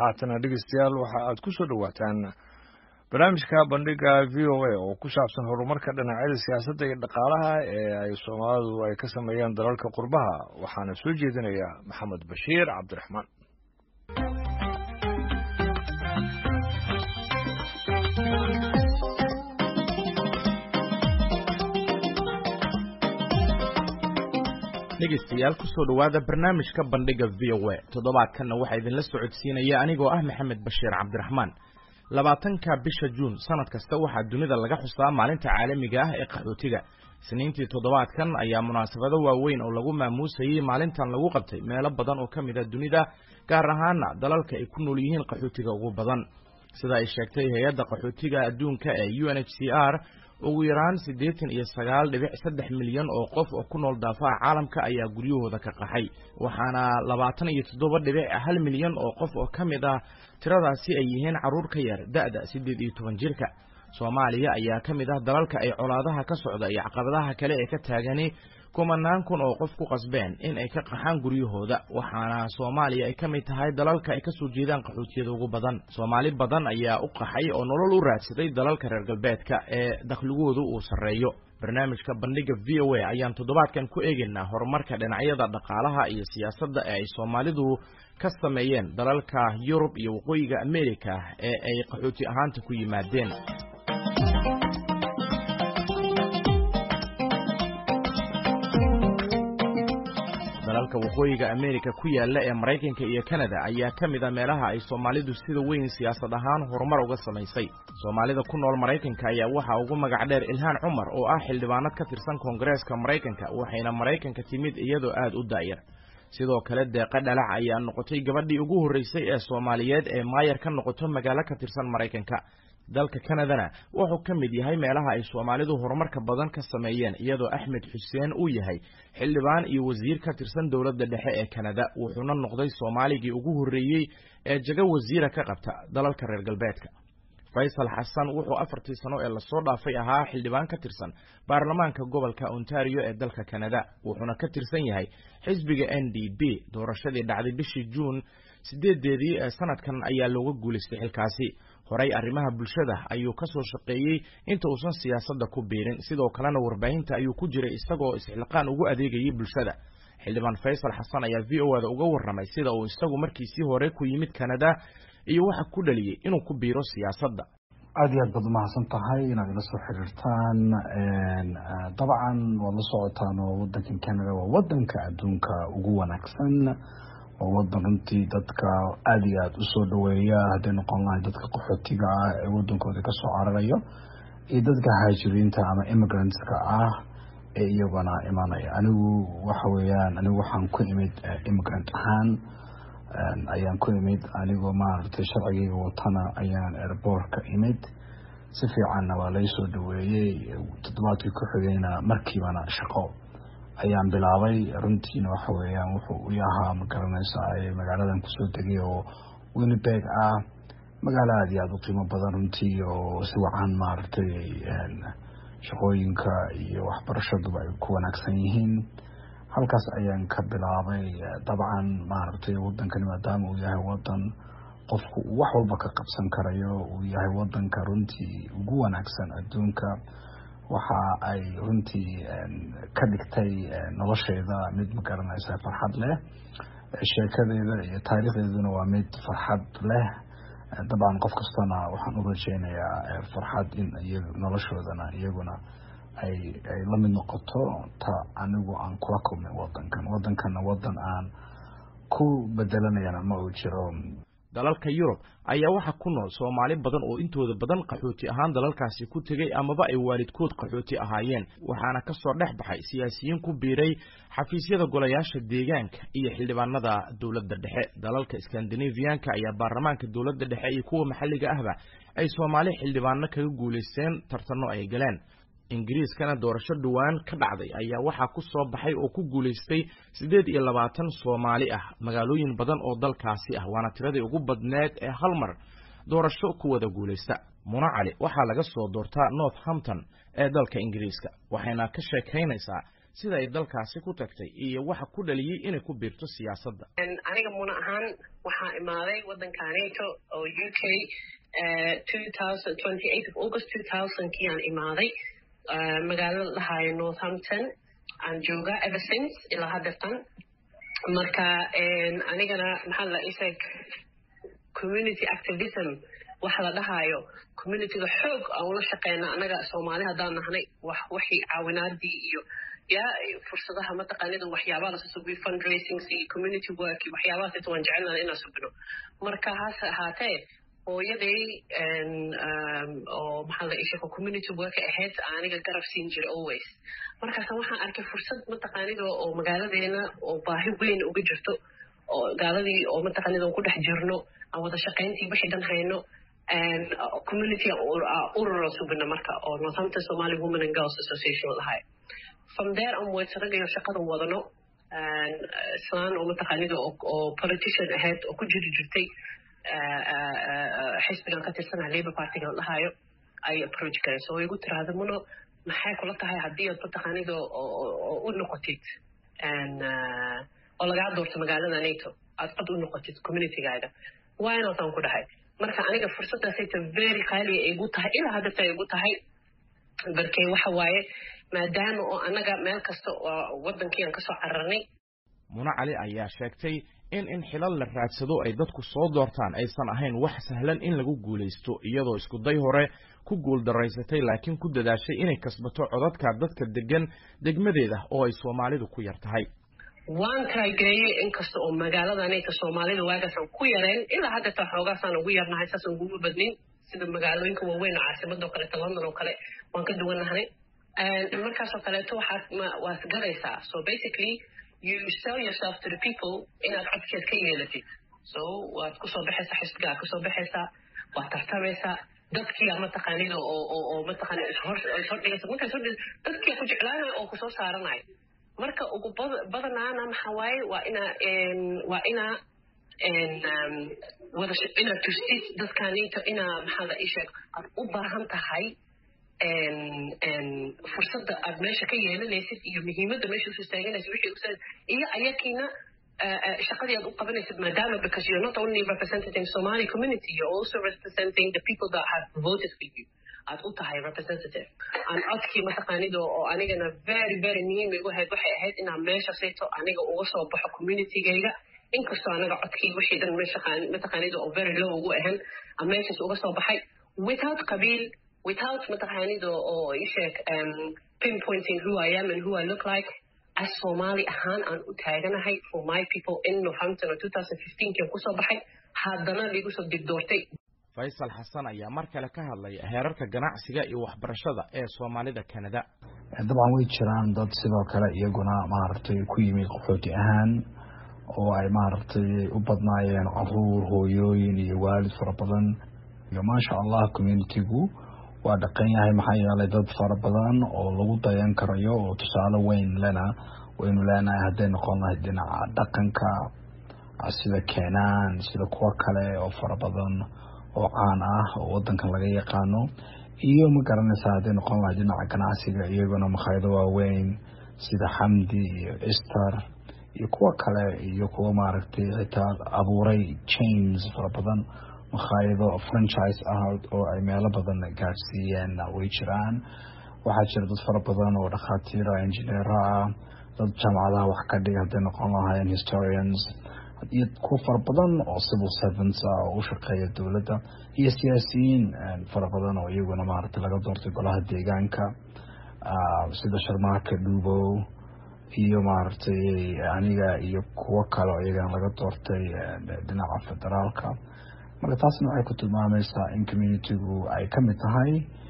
haatana dhegeystayaal waxa aad ku soo dhowaataan barnaamijka bandhiga v o a oo ku saabsan horumarka dhinacyada siyaasadda iyo dhaqaalaha ee ay soomaalidu ay ka sameeyeen dalalka qurbaha waxaana soo jeedinaya maxamed bashiir cabdiraxmaan dhegeystayaal kusoo dhowaada barnaamijka bandhiga v o a toddobaadkanna waxaa idinla socodsiinaya anigoo ah maxamed bashiir cabdiraxmaan labaatanka bisha juun sanad kasta waxaa dunida laga xusaa maalinta caalamiga ah ee qaxootiga isniintii toddobaadkan ayaa munaasabado waaweyn oo lagu maamuusayey maalintan lagu qabtay meelo badan oo ka mid a dunida gaar ahaana dalalka ay ku nool yihiin qaxootiga ugu badan sida ay sheegtay hay-adda qaxootiga adduunka ee u n h c r ugu yaraan siddeetan iyo sagaal dhibic saddex milyan oo qof oo ku nool daafaha caalamka ayaa guryahooda ka qaxay waxaana labaatan iyo toddoba dhibic hal milyan oo qof oo ka mid ah tiradaasi ay yihiin carruur ka yar da'da siddeed iyo toban jirka soomaaliya ayaa ka mid ah dalalka ay colaadaha ka socda iyo caqabadaha kale ee ka taagani kumanaan kun oo qof ku qasbeen in ay ka qaxaan guryahooda waxaana soomaaliya ay ka mid tahay dalalka ay ka soo jeedaan qaxootiyada ugu badan soomaali badan ayaa u qaxay oo nolol u raadsaday dalalka reer galbeedka ee dakhligoodu uu sarreeyo barnaamijka bandhiga v o a ayaan toddobaadkan ku eegaynaa horumarka dhinacyada dhaqaalaha iyo siyaasadda ee ay soomaalidu ka sameeyeen dalalka yurub iyo waqooyiga amerika ee ay qaxooti ahaanta ku yimaadeen dalalka waqooyiga amerika ku yaala ee maraykanka iyo kanada ayaa ka mid a meelaha ay soomaalidu sida weyn siyaasad ahaan horumar uga samaysay soomaalida ku nool maraykanka ayaa waxaa ugu magac dheer ilhaan cumar oo ah xildhibaanad ka tirsan koongareeska maraykanka waxayna maraykanka timid iyadoo aad u daayar sidoo kale deeqa dhalac ayaa noqotay gabadhii ugu horreysay ee soomaaliyeed ee maayar ka noqoto magaalo ka tirsan maraykanka dalka kanadana wuxuu ka mid yahay meelaha ay soomaalidu horumarka badan ka sameeyeen iyadoo axmed xuseen uu yahay xildhibaan iyo wasiir ka tirsan dowladda dhexe ee kanada wuxuuna noqday soomaaligii ugu horreeyey ee jago wasiira ka qabta dalalka reer galbeedka faysal xasan wuxuu afartii sano ee lasoo dhaafay ahaa xildhibaan ka tirsan baarlamaanka gobolka ontario ee dalka kanada wuxuuna ka tirsan yahay xisbiga n d b doorashadii dhacday bishii juun sideedeedii ee sanadkan ayaa looga guulaystay xilkaasi horey arrimaha bulshada ayuu ka soo shaqeeyey inta uusan siyaasadda ku biirin sidoo kalena warbaahinta ayuu ku jiray isagoo isxilqaan ugu adeegayay bulshada xildhibaan faysal xasan ayaa v o ada uga warramay sida uu isagu markiisii hore ku yimid kanada iyo waxa ku dhaliyey inuu ku biiro siyaasadda aada iyo aad baad umahadsan tahay inaad ila soo xiriirtaan dabcan waad la socotaan oo wadankan canada waa wadanka adduunka ugu wanaagsan waa wadan runtii dadka aada iyo aada usoo dhaweeya hadday noqon lahay dadka qaxootiga ah ee wadankooda kasoo cararayo iyo dadka haajiriinta ama immigrantska ah ee iyaguna imanaya anigu waxa weeyaan anigu waxaan ku imid immigrant ahaan ayaan ku imid anigoo maaragtay sharcigayga watana ayaan airboortka imid si fiicanna waa laysoo dhaweeyey toddobaadkii ku xigayna markiibana shaqo ayaan bilaabay runtiina waxa weeyaan wuxuu u yahaa ma garanaysaa magaaladan kusoo degay oo winnipeg ah magaalo aada iyo aada u qiimo badan runtii oo si wacan maaragtay shaqooyinka iyo waxbarashaduba ay ku wanaagsan yihiin halkaas ayaan ka bilaabay dabcan maaragtay wadankani maadaama uu yahay wadan qofku uu wax walba ka qabsan karayo uu yahay wadanka runtii ugu wanaagsan adduunka waxa ay runtii ka dhigtay nolosheeda mid ma garanaysa farxad leh sheekadeeda iyo taariikhdeeduna waa mid farxad leh dabcan qof kastana waxaan u rajeynayaa farxad in noloshoodana iyaguna ay ay la mid noqoto ta anigu aan kula kulmay wadankan wadankana wadan aan ku bedelanayana ma uu jiro dalalka yurub ayaa waxaa ku nool soomaali badan oo intooda badan qaxooti ahaan dalalkaasi ku tegey amaba ay waalidkood qaxooti ahaayeen waxaana ka soo dhex baxay siyaasiyiin ku biiray xafiisyada golayaasha deegaanka iyo xildhibaanada dowladda dhexe dalalka skandinafiyanka ayaa baarlamaanka dowladda dhexe iyo kuwa maxalliga ahba ay soomaali xildhibaano kaga guulaysteen tartanno ay galeen ingiriiskana doorasho dhowaan ka dhacday ayaa waxaa ku soo baxay oo ku guulaystay siddeed iyo labaatan soomaali ah magaalooyin badan oo dalkaasi ah waana tiradii ugu badneed ee hal mar doorasho ku wada guulaysta muna cali waxaa laga soo doortaa northampton ee dalka ingiriiska waxayna ka sheekaynaysaa sida ay dalkaasi ku tagtay iyo waxa ku dhaliyey inay ku biirto siyaasadda aniga muna ahaan waxaa imaaday waddanka nato oo u k august kii aan imaaday magaalada lahaayo northampton aan jooga ever since ilaa haddeertan marka anigana maxaa la isag community activism waxa la dhahaayo communityga xoog aan ula shaqeyna anaga soomaali haddaan nahnay wax wixii caawinaadii iyo ya fursadaha mataqaanida waxyaabaha lasa subiyo fundraisings iyo community work iyo waxyaabahaas waan jecelnana inaan subino marka hase ahaatee hooyaday oo maxaa la ishaqo community work ahayd aniga garab siin jiray always markaasa waxaan arkay fursad mataqaanida oo magaaladeena oo baahi weyn uga jirto oo gaaladii oo mataqaanida ku dhex jirno aan wada shaqayntii wixii dhan hayno community urura subina marka oo northampton somali women and girls association lahay from there onwards ragayo shaqadan wadano islaan oo mataqaanida oo politician ahayd oo ku jiri jirtay xisbigan ka tirsanaha labour partyga la dhahayo ay approach garayso oo igu tiraahda muno maxay kula tahay haddii aad mataqaanida u noqotid oo lagaa doorto magaalada nato aad cod u noqotid communitygaaga waa inaasaan ku dhahay marka aniga fursaddaasayta very qaaliya igu tahay ilaa haddata igu tahay barkee waxa waaye maadaama oo annaga meel kasta oo waddankii aan kasoo cararnay mune cali ayaa sheegtay in in xilal la raadsado ay dadku soo doortaan aysan ahayn wax sahlan in lagu guulaysto iyadoo iskuday hore ku guuldaraysatay laakiin ku dadaashay inay kasbato codadka dadka degan degmadeeda oo ay soomaalidu ku yar tahay waan taageeyey inkasta oo magaaladanayta soomaalida waagaasaan ku yareen ilaa haddata xoogaasaan ugu yarnahay saasaan ugu badnin sida magaalooyinka waaweyn oo caasimadoo kaleeto london oo kale waan ka duwannahay markaasoo kaleeto waxaad waad galaysaa so basically you sell yourself to the people inaad codkeed ka yeelatid so waad kusoo baxaysaa xisbigaa kusoo baxaysaa waad tartamaysaa dadkiia mataqaanida oo oo oo mataqaanida ishordhigaysa markaa ishordhigaysa dadkiia ku jeclaanaya oo kusoo saaranaya marka ugu badanaana maxaa waaye waa inaa waa inaa wada inaad tustid dadkaninta inaa maxaa la isheeg aad u baahan tahay fursadda aad meesha ka yeelanaysid iyo muhiimadda meesha usoo istaaganaysid wixii usa iyo ayakiina shaqadii aad u qabanaysid maadaama because you're not only representing Somali community you're also representing the people that have voted for you aad u tahay representative aan codkii mataqaanida oo anigana very very muhiim igu ahayd waxay ahayd inaan meesha sayto aniga uga soo baxo communitygayga inkastoo anaga codkii wixii dhan meesha mataqaanida oo very low ugu ahan aan meeshaas uga soo baxay without qabiil without mataqaanida oo isheeg pinpointing who I am and who I look like as Somali ahaan aan u taaganahay for my people in Northampton oo 2015 kan kusoo baxay haddana liigu soo digdoortay faysal xasan ayaa mar kale ka hadlay heerarka ganacsiga iyo waxbarashada ee soomaalida kanada dabcan way jiraan dad sidoo kale iyaguna maaragtay ku yimid qaxooti ahaan oo ay maaragtay u badnaayeen caruur hooyooyin iyo waalid fara badan iyo maasha allah communitigu waa dhaqan yahay maxaa yeelay dad fara badan oo lagu dayan karayo oo tusaale weyn lena waynu leenahay hadday noqon lahayd dhinaca dhaqanka sida keenaan sida kuwo kale oo fara badan oo caan ah oo wadankan laga yaqaano iyo ma garanaysaa hadday noqon lahayd dhinaca ganacsiga iyaguna makhaayado waaweyn sida xamdi iyo ester iyo kuwo kale iyo kuwo maaragtay xitaa abuuray chains fara badan makhaayado franchise ah oo ay meelo badan gaadhsiiyeen way jiraan waxaa jira dad fara badan oo dhakhaatiira engineera ah dad jaamacadaha wax ka dhiga hadday noqon lahaayeen historians iyo kuwo fara badan oo civil servants ah oo u shaqeeya dowladda iyo siyaasiyiin fara badan oo iyaguna maaragtay laga doortay golaha deegaanka sida sharmaarka dhuubow iyo maaragtay aniga iyo kuwo kale oo iyagana laga doortay dhinaca federaalka marka taasna waxay ku tilmaamaysaa in communitigu ay ka mid tahay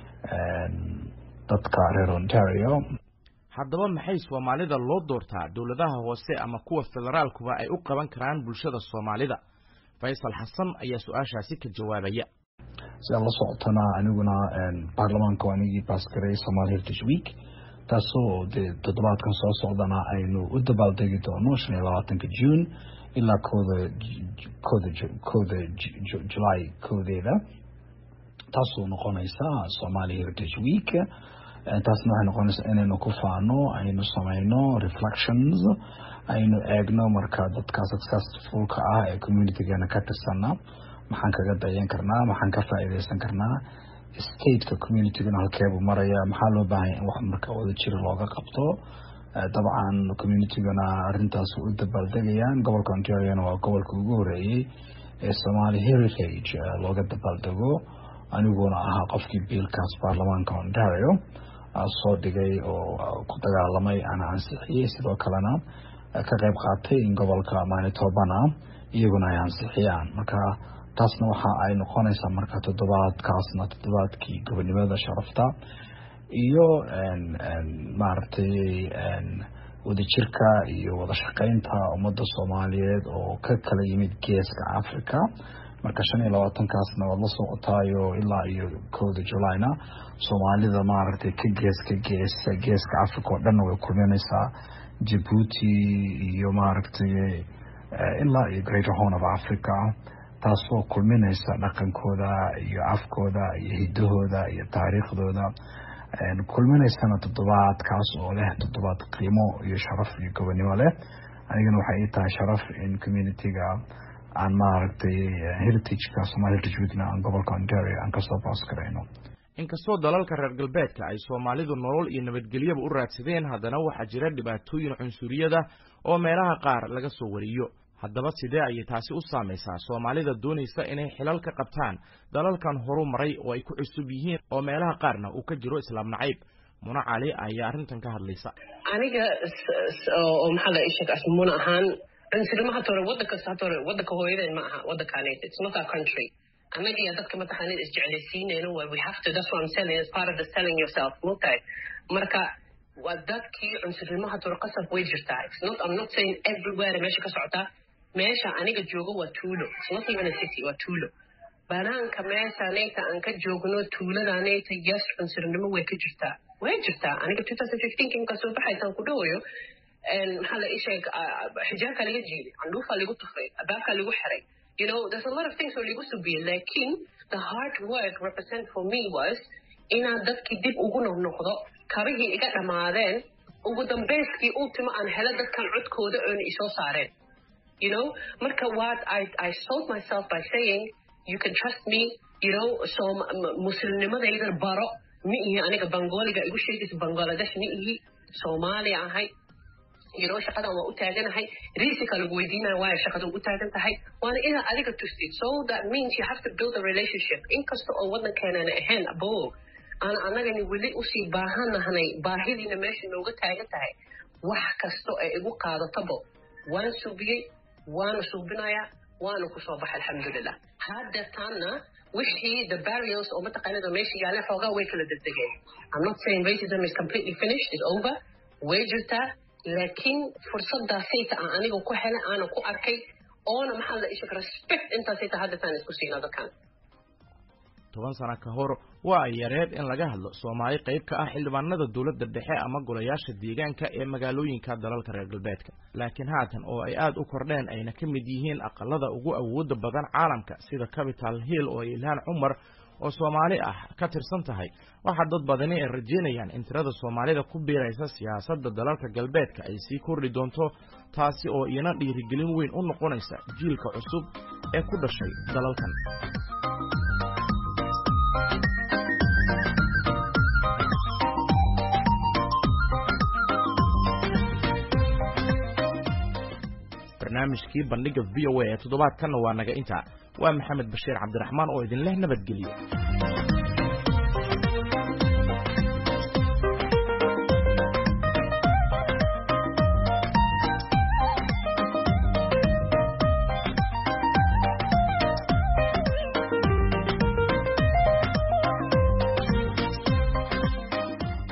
dadka reer ontario haddaba maxay soomaalida loo doortaa dowladaha hoose ama kuwa federaalkuba ay u qaban karaan bulshada soomaalida faysal xasan ayaa su-aashaasi ka jawaabaya si aad la socotana aniguna baarlamaanka anigii baasgaray somaali heritage week taasoo dee toddobaadkan soo socdana aynu u dabaaldegi doono shan iyo labaatanka june ilaa kooda kooda kooda july koodeeda taasoo noqonaysa somali heritage week taasna waxay noqonaysaa inaynu ku faano aynu samayno reflections aynu eegno marka dadka successfulka ah ee communitygeena ka tirsana maxaan kaga dayan karnaa maxaan ka faa'iideysan karnaa stateka communitygana halkeebuu maraya maxaa loo baahanya in wax marka wada jira looga qabto dabcan communitygana arintaas u dabaaldegayaan gobolka ontariona waa gobolka ugu horeeyey ee somaali heritage looga dabaaldego aniguna ahaa qofkii biilkaas baarlamaanka ontario soo dhigay oo ku dagaalamay ana ansixiyey sidoo kalena ka qeyb qaatay in gobolka manitobana iyaguna ay ansixiyaan marka taasna waxa ay noqonaysaa marka toddobaadkaasna toddobaadkii gobonimada sharafta iyo maaragtay wadajirka iyo wada shaqeynta ummadda soomaaliyeed oo ka kala yimid geeska africa marka shan iyo labaatankaasna waad la socotaayo ilaa iyo kowda julayna soomaalida maaragtay ka gees ka gees geeska africa oo dhanna way kulminaysaa jabuuti iyo maaragtay ilaa iyo greater horn of africa taasoo kulminaysa dhaqankooda iyo afkooda iyo hidahooda iyo taariikhdooda kulminaysana toddobaadkaas oo leh toddobaad qiimo iyo sharaf iyo gobonimo leh anigana waxay ii tahay sharaf in communityga aan maaragtay heritageka somaali heritage weekna aan gobolka ontario aan kasoo baas garayno inkastoo dalalka reer galbeedka ay soomaalidu nolol iyo nabadgelyaba u raadsadeen haddana waxaa jira dhibaatooyin cunsuriyada oo meelaha qaar laga soo wariyo haddaba sidee ayay taasi u saamaysaa soomaalida doonaysa inay xilal ka qabtaan dalalkan horu maray oo ay ku cusub yihiin oo meelaha qaarna uu ka jiro islaam nacayb muna cali ayaa arrintan ka hadlaysa aniga oo maxaa la isheg muna ahaan cunsurima hata hore waddan kasta hata hore waddanka hooyadeen ma aha waddankaaned it's not our country annaga iyo dadka mataqaanid isjeclaysiinayno waa we have to that's what I'm selling it's part of the selling yourself mugtahay marka waa dadkii cunsurnimo hata hore qasab way jirtaa it's not I'm not saying everywhere meesha ka socotaa meesha aniga joogo waa tuulo it's not even a city waa tuulo banaanka meeshaanayta aan ka joogno tuuladaanayta yes cunsurnimo way ka jirtaa way jirtaa aniga two thousand fifteen kinka soo baxaysaan ku dhawayo maxaa la isheeg xijaabkaa laga jiiday candhuufaa lagu tufay abaabkaa lagu xiray you know there's a lot of things oo lagu subiyey lakin the hard work represent for me was inaan dadkii dib ugu noqnoqdo kabihii iga dhammaadeen ugu dambeyskii ultima aan helo dadkan codkooda oona isoo saareen you know marka what I, I sold myself by saying you can trust me you know so muslimnimadaydan baro ma ihi aniga bangoliga igu sheegaysa bangladesh ma ihi soomaaliya ahay you know shaqadan waa u taaganahay risika lagu weydiinaya waayo shaqada ugu taagan tahay waana inaad adiga tustid so that means you have to build a relationship inkasta oo waddankeenana ahayn abo aan annagani weli usii baahanahnay baahidiina meesha nooga taagan tahay wax kasta ee igu qaadatabo waan subiyey waana suubinayaa waana kusoo baxay alxamdulilah haddeertaanna wixii the barriers oo mataqaanada meesha yaaleen xoogaa way kala degdegeen I'm not saying racism is completely finished it's over way jirtaa laakiin fursadaasayta aan aniga ku helay aanan ku arkay oona maxaa la isheg respect intaasayta haddeertaan isku siinaa dadkan toban sano ka hor waa ay yareed in laga hadlo soomaali qayb ka ah xildhibaanada dowladda dhexe ama golayaasha deegaanka ee magaalooyinka dalalka reer galbeedka laakiin haatan oo ay aad u kordheen ayna ka mid yihiin aqalada ugu awooda badan caalamka sida capital hill oo ilhaan cumar oo soomaali ah ka tirsan tahay waxaa dad badani ay rajeynayaan in tirada soomaalida ku biiraysa siyaasadda dalalka galbeedka ay sii kordhi doonto taasi oo iyana dhiirigelin weyn u noqonaysa jiilka cusub ee ku dhashay dalalkan barnaamijkii bandhiga v o a ee toddobaadkanna waa naga intaa waa maxamed bashiir cabdiraxmaan oo idin leh nabadgelyo